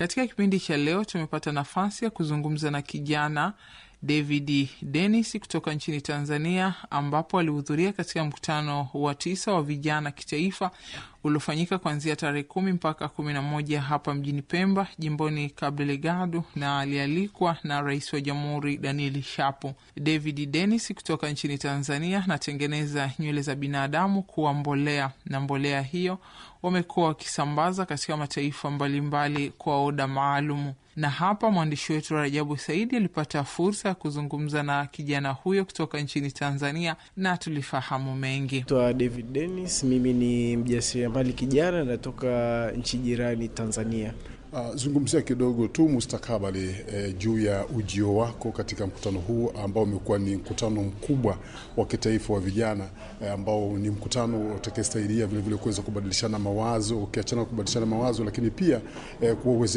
Katika kipindi cha leo tumepata nafasi ya kuzungumza na kijana David Dennis kutoka nchini Tanzania, ambapo alihudhuria katika mkutano wa tisa wa vijana kitaifa uliofanyika kuanzia tarehe kumi mpaka kumi na moja hapa mjini Pemba, jimboni Cabo Delgado, na alialikwa na rais wa jamhuri Daniel Shapo. David Dennis kutoka nchini Tanzania anatengeneza nywele za binadamu kuwa mbolea, na mbolea hiyo wamekuwa wakisambaza katika mataifa mbalimbali mbali kwa oda maalumu. Na hapa mwandishi wetu Rajabu Saidi alipata fursa ya kuzungumza na kijana huyo kutoka nchini Tanzania na tulifahamu mengi. Naitwa David Dennis, mimi ni mjasiriamali kijana, natoka nchi jirani Tanzania. Uh, zungumzia kidogo tu mustakabali eh, juu ya ujio wako katika mkutano huu ambao umekuwa ni mkutano mkubwa wa kitaifa wa vijana eh, ambao ni mkutano utakayestahiliya vilevile kuweza kubadilishana mawazo, ukiachana kubadilishana mawazo, lakini pia eh, kuwawezesha